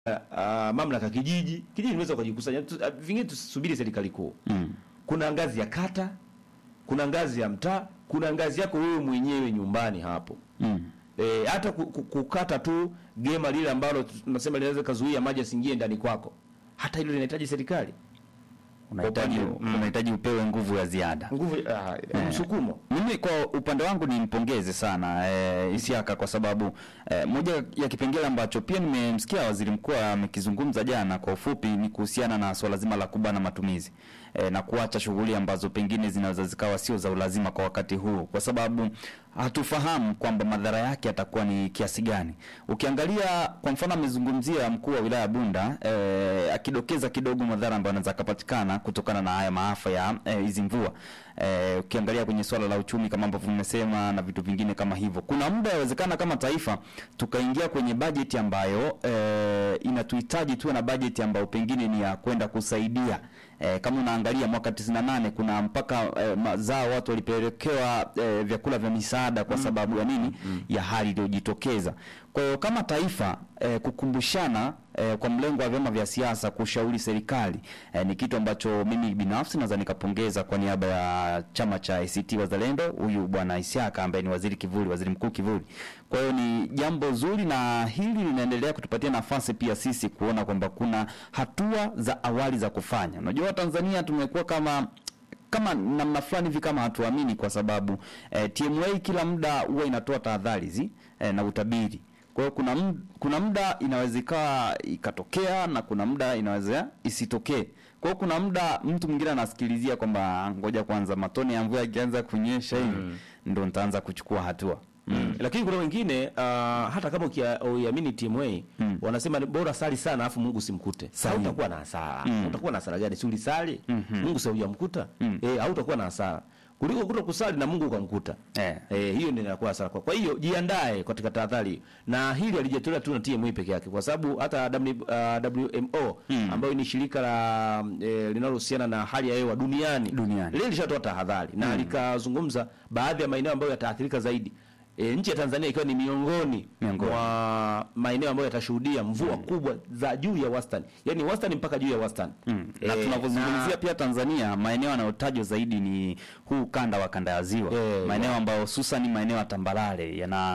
uh, mamlaka kijiji kijiji inaweza kujikusanya tu- ah, vingine tusubiri serikali kuu Mm. kuna ngazi ya kata kuna ngazi ya mtaa kuna ngazi yako wewe mwenyewe nyumbani hapo Mm. e, hata ku- ku- kukata tu gema lile ambalo tunasema linaweza kazuia maji asiingie ndani kwako hata hilo linahitaji serikali Unahitaji Kwa upande- unahitaji upewe nguvu ya ziada. nguvu ah, msukumo Mimi kwa upande wangu nimpongeze sana e, Isiaka kwa sababu e, moja ya kipengele ambacho pia nimemsikia waziri mkuu amekizungumza jana kwa ufupi ni kuhusiana na swala zima la kubana matumizi e, na kuacha shughuli ambazo pengine zinaweza zikawa sio za ulazima kwa wakati huu, kwa sababu hatufahamu kwamba madhara yake yatakuwa ni kiasi gani. Ukiangalia kwa mfano, amezungumzia mkuu wa wilaya Bunda e, akidokeza kidogo madhara ambayo yanaweza kupatikana kutokana na haya maafa ya eh, hizi mvua eh, ukiangalia kwenye swala la uchumi kama ambavyo mmesema na vitu vingine kama hivyo, kuna muda yawezekana kama taifa tukaingia kwenye bajeti ambayo eh, inatuhitaji tuwe na bajeti ambayo pengine ni ya kwenda kusaidia eh, kama unaangalia mwaka 98 kuna mpaka eh, mazao watu walipelekewa eh, vyakula vya misaada kwa sababu ya nini? Ya hali iliyojitokeza. Kwa hiyo kama taifa eh, kukumbushana eh, kwa mlengo wa vyama vya siasa kushauri serikali eh, ni kitu ambacho mimi binafsi naweza nikapongeza kwa niaba ya chama cha ACT Wazalendo, huyu bwana Isiaka ambaye ni waziri kivuli, waziri mkuu kivuli. Kwa hiyo ni jambo zuri, na hili linaendelea kutupatia nafasi pia sisi kuona kwamba kuna hatua za awali za kufanya. Unajua Tanzania tumekuwa kama kama namna fulani hivi kama hatuamini kwa sababu eh, TMA kila muda huwa inatoa tahadhari hizi eh, na utabiri. Kwa hiyo kuna md, kuna muda inaweza ikawa ikatokea na kuna muda inaweza isitokee. Kwa hiyo kuna muda mtu mwingine anasikilizia kwamba ngoja kwanza matone ya mvua yakianza kunyesha hivi ndo nitaanza kuchukua hatua. Mm. Lakini kuna wengine uh, hata kama ukia- uiamini TMA Mm. wanasema ni bora sali sana afu Mungu simkute. Sahihi. Hautakuwa na hasara. Mm. Utakuwa na hasara gani? Si ulisali? Mhm. Mungu si hujamkuta? Mm. Eh, hautakuwa na hasara. Kuliko kuto kusali na Mungu ukamkuta. Eh. Eh, hiyo ndio inakuwa hasara kwa. Kwa hiyo jiandae katika tahadhari. Na hili alijatolewa tu na TMA peke yake kwa sababu hata w, uh, WMO Mm. ambayo ni shirika la eh, linalohusiana na hali ya hewa duniani. Duniani. Lile lishatoa tahadhari na likazungumza baadhi ya maeneo ambayo yataathirika zaidi. E, nchi ya Tanzania ikiwa ni miongoni Miongoni. mwa maeneo ambayo yatashuhudia mvua kubwa za juu ya wastani, yaani wastani mpaka juu ya wastani Mm. Na Eh, tunavyozungumzia na- pia Tanzania, maeneo yanayotajwa zaidi ni huu ukanda wa kanda ya ziwa Eh, maeneo ambayo hususan maeneo ya tambarare yana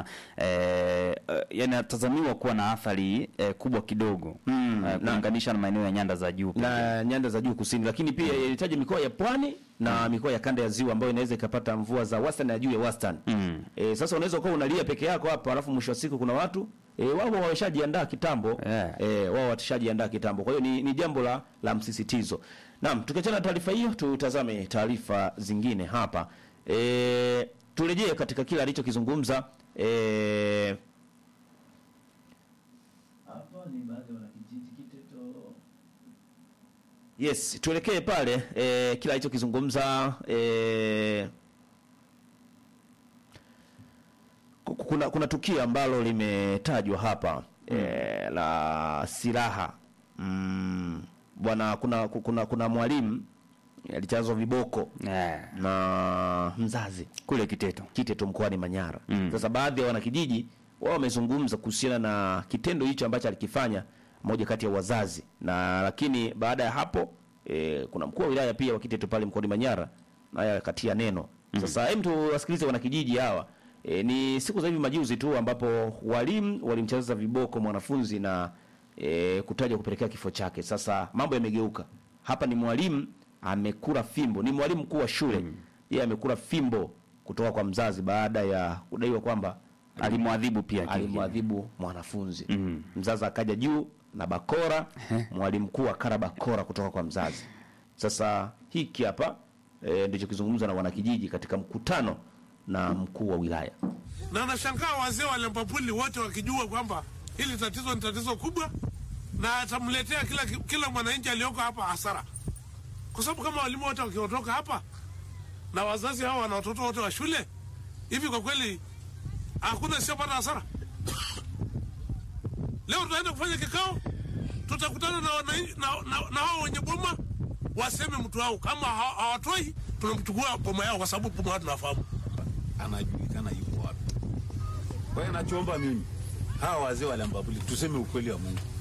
eh, eh, yanatazamiwa kuwa na athari eh, kubwa kidogo Mm, eh, na- kulinganisha na maeneo ya nyanda za juu pekee. na nyanda za juu kusini, lakini pia ilitaja mikoa ya pwani na mikoa ya kanda ya ziwa ambayo inaweza ikapata mvua za wastani na juu ya wastani. Mm. E, sasa unaweza kuwa unalia peke yako hapa, alafu mwisho wa siku kuna watu e, wao wameshajiandaa kitambo Yeah. e, wao watashajiandaa kitambo. Kwa hiyo ni, ni jambo la, la msisitizo. Naam, tukiachana na taarifa hiyo, tutazame taarifa zingine hapa. E, turejee katika kile alichokizungumza e, Hapa ni baadhi ya wanakijiji Kiteto Yes, tuelekee pale e, kila alichokizungumza e, ku- kuna kuna tukio ambalo limetajwa hapa e, la silaha mm, bwana kuna kuna kuna mwalimu alichazwa viboko Eh, na mzazi kule Kiteto Kiteto mkoani Manyara. Mm. Sasa baadhi ya wanakijiji wao wamezungumza kuhusiana na kitendo hicho ambacho alikifanya moja kati ya wazazi, na lakini baada ya hapo e, kuna mkuu wa wilaya pia wa Kiteto pale mkoani Manyara naye akatia neno. Sasa hem, tuwasikilize wanakijiji hawa. E, ni siku za hivi majuzi tu ambapo walimu walimcheza viboko mwanafunzi na e, kutaja kupelekea kifo chake. Sasa mambo yamegeuka. Hapa ni mwalimu amekula fimbo, ni mwalimu mkuu wa shule yeye amekula fimbo kutoka kwa mzazi baada ya kudaiwa kwamba alimwadhibu pia kingine. alimwadhibu mwanafunzi. Mm. Mzazi akaja juu na bakora, mwalimu mkuu akara bakora kutoka kwa mzazi. Sasa hiki hapa e, ndicho kizungumza na wanakijiji katika mkutano na mkuu wa wilaya. na nashangaa wazee wa Lempapuli wote wakijua kwamba hili tatizo ni tatizo kubwa na atamletea kila, kila mwananchi aliyoko hapa hasara, kwa sababu kama walimu wote wakiondoka hapa na wazazi hao wana watoto wote wa shule hivi, kwa kweli hakuna siyopata hasara. Leo tunaenda kufanya kikao, tutakutana na wananchi na, na, na hao wenye boma waseme mtu wao, kama ha- hawatoi tunamchukua boma yao, kwa sababu boma yao tunafahamu. anajulikana yuko wapi. Kwa hiyo nachoomba mimi, hawa wazee wa Lambabuli tuseme ukweli wa Mungu.